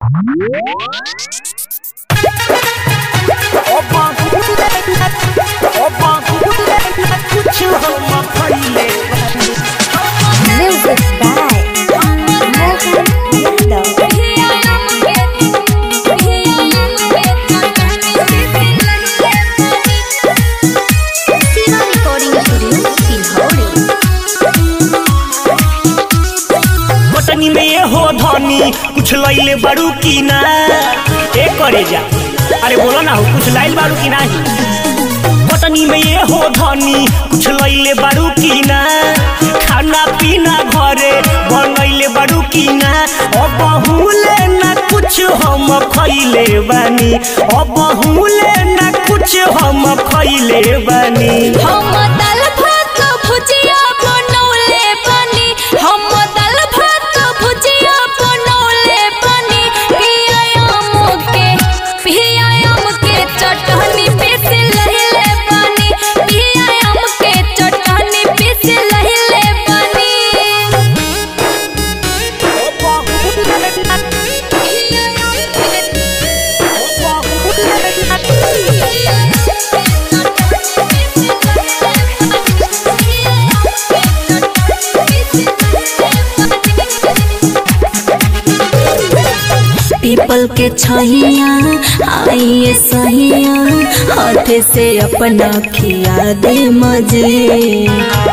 Music by Mohan Yadav. Siva Recording Studio, Silhauri. बटनी में ये हो धनी कुछ लैले बारू की ना ए करे जा अरे बोलो ना हो कुछ लाइल बारू की नाही बटनी में ये हो धनी कुछ लैले बारू की ना खाना पीना घरे बनैले बारू की ना अब बहुले ना कुछ हम खैले बानी अब बहुले ना कुछ हम खैले बानी हम दाल भात भुजिया बनौले बानी हम दाल भात भुजिया बनौले बानी पियाम के पियाम के चटनी पीस लहिले बानी पियाम के चटनी पीस लहिले बानी पीपल के छहिया आइए सहिया हाथ से अपना खिया दे मजे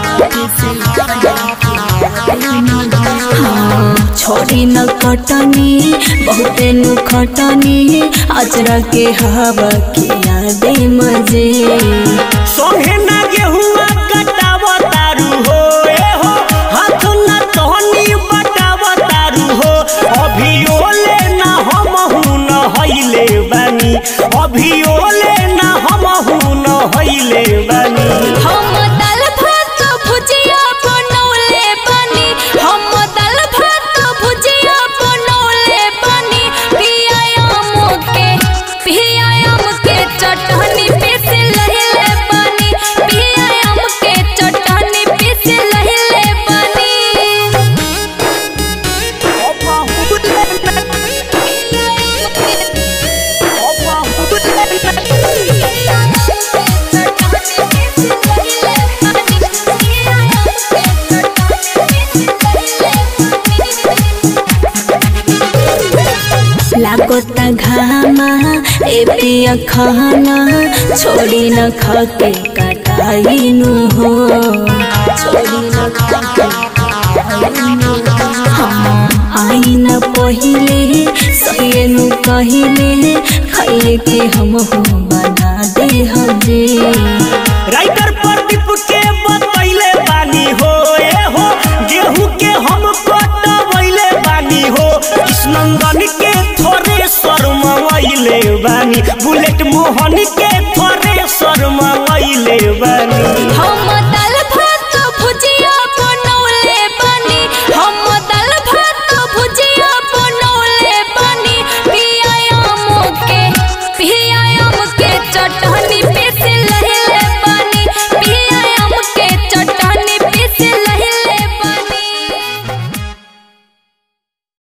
हाँ, छोड़ी न कटनी बहुते नु खटनी अजरा के हवा खिया दे मजे सोहे ना गेहुआ कटाव तारू हो ए हो हाथ ना तहनी बटाव तारू हो अभी ओले ना हम हुन हइले बानी अभी ओले ना हम हुन हइले बानी हम दाल भात भुजिया बनौले बानी हम दाल भात भुजिया बनौले बानी पियाम के पियाम के चटनी पीस लहिले बानी पियाम के चटनी पीस लहिले बानी लागोता घामा ए पिया खाना छोड़ी न खाके कटाइनु हो छोड़ी न खाके कटाइनु हो। हाँ, आई न पहिले सहेनु कहिले खाए के हम हो बना दे हजे राइटर